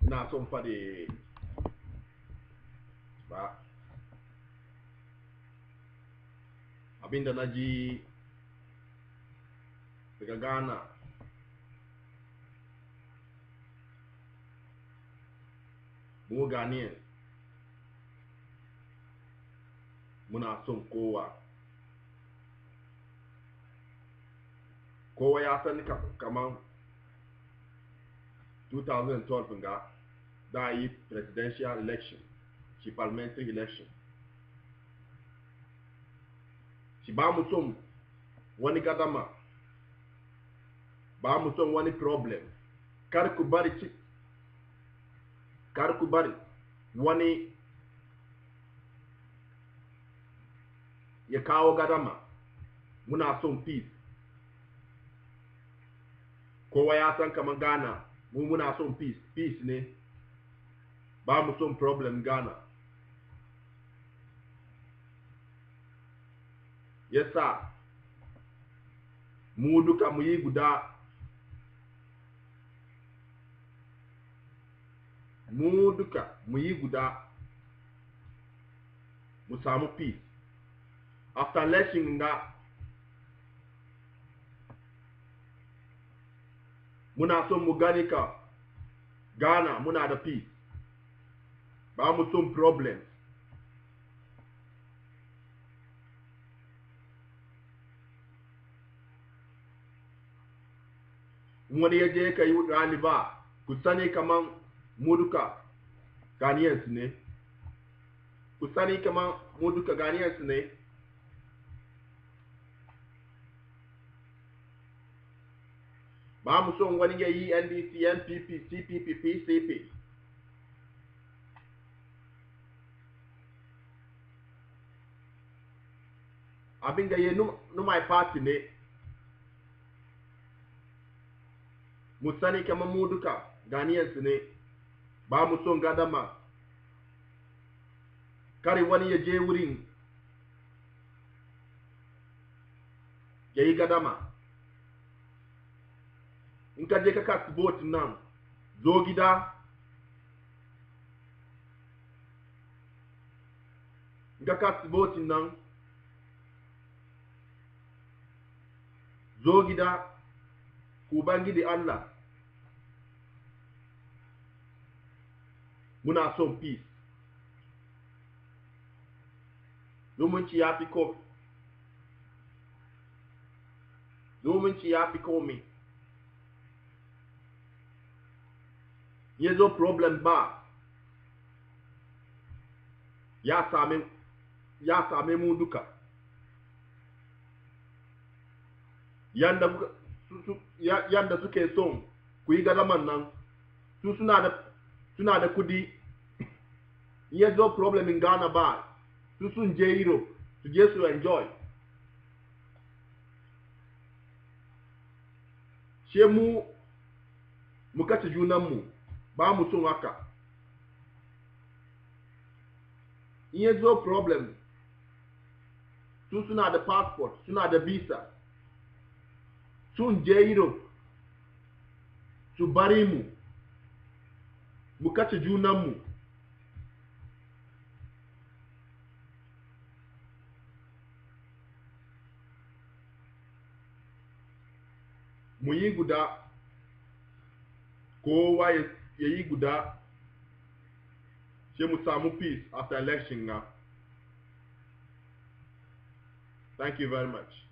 ina son faɗi ba abinda na ji daga ghana mu ghanaian muna son kowa kowa ya sani kamar 2012 ga da yi presidential election shi parliamentary election shi ba mu son wani gadama ba mu son wani problem kar ku bari ci kar ku bari wani ya kawo gadama muna son peace kowa ya san kamar ghana mu muna son peace peace ne ba mu son problem ghana yasa mu duka mu yi guda mu duka mu yi guda mu samu peace after election nga muna son mu gani ka Ghana muna da peace ba mu son problems wani ya je ka yi ɗaliba ku sani kaman mu duka Ghanaians ne ku sani kaman mu duka Ghanaians ne ba mu son wani ya yi ndc npp cpp pcp abin da ya numai party ne mu sani kamar mu duka ganiyansu ne ba mu son gadama kare wani ya je wurin ya yi gadama in ka je ka kasi boat nan zo gida in ka kasi boat nan zo gida ku bangide Allah muna son peace zumunci ya fi komi zumunci ya fi komi ya zo problem ba ya same ya same mu duka yanda su, su, ya, yanda suke son ku yi gadaman nan su suna da suna da kudi ya zo problem in Ghana ba su sun je Europe su je su enjoy she mu mu kace junanmu ba mu son haka in ya zo problem su suna da passport suna da visa sun je Europe su bari mu mu kace junanmu mu yi guda kowa ya yi guda sai mu samu peace after election na thank you very much